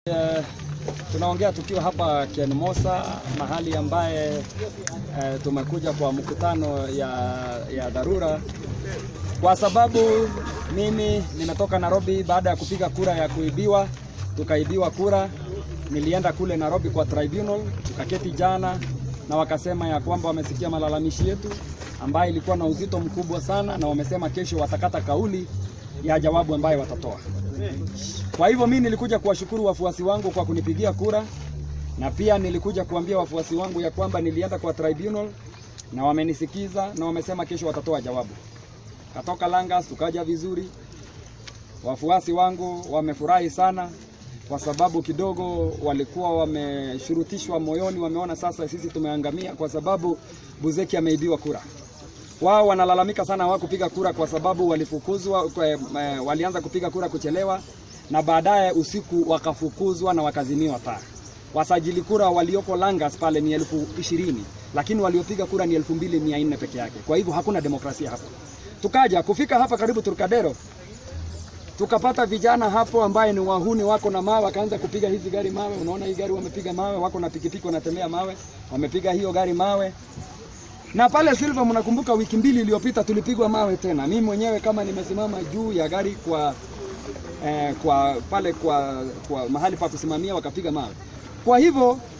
Eh, tunaongea tukiwa hapa Kenmosa, mahali ambaye eh, tumekuja kwa mkutano ya, ya dharura kwa sababu mimi nimetoka Nairobi baada ya kupiga kura ya kuibiwa, tukaibiwa kura. Nilienda kule Nairobi kwa tribunal, tukaketi jana na wakasema ya kwamba wamesikia malalamishi yetu ambayo ilikuwa na uzito mkubwa sana, na wamesema kesho watakata kauli ya jawabu ambayo watatoa. Kwa hivyo mimi nilikuja kuwashukuru wafuasi wangu kwa kunipigia kura, na pia nilikuja kuambia wafuasi wangu ya kwamba nilienda kwa tribunal na wamenisikiza na wamesema kesho watatoa jawabu. Katoka Langas tukaja vizuri. Wafuasi wangu wamefurahi sana kwa sababu kidogo walikuwa wameshurutishwa moyoni, wameona sasa sisi tumeangamia kwa sababu Buzeki ameibiwa kura. Wao wanalalamika sana hawakupiga kura kwa sababu walifukuzwa, kwa, eh, walianza kupiga kura kuchelewa na baadaye usiku wakafukuzwa na wakazimiwa taa. Wasajili kura walioko Langas pale ni elfu ishirini lakini waliopiga kura ni elfu mbili mia nne peke yake. Kwa hivyo hakuna demokrasia hapo. Tukaja kufika hapa karibu Turkadero, tukapata vijana hapo ambaye ni wahuni wako na mawe, wakaanza kupiga hizi gari mawe. Unaona hii gari wamepiga mawe, wako na pikipiki wanatembea mawe, wamepiga hiyo gari mawe. Na pale Silva, mnakumbuka wiki mbili iliyopita tulipigwa mawe tena. Mimi mwenyewe kama nimesimama juu ya gari kwa eh, kwa pale kwa, kwa mahali pa kusimamia wakapiga mawe. Kwa hivyo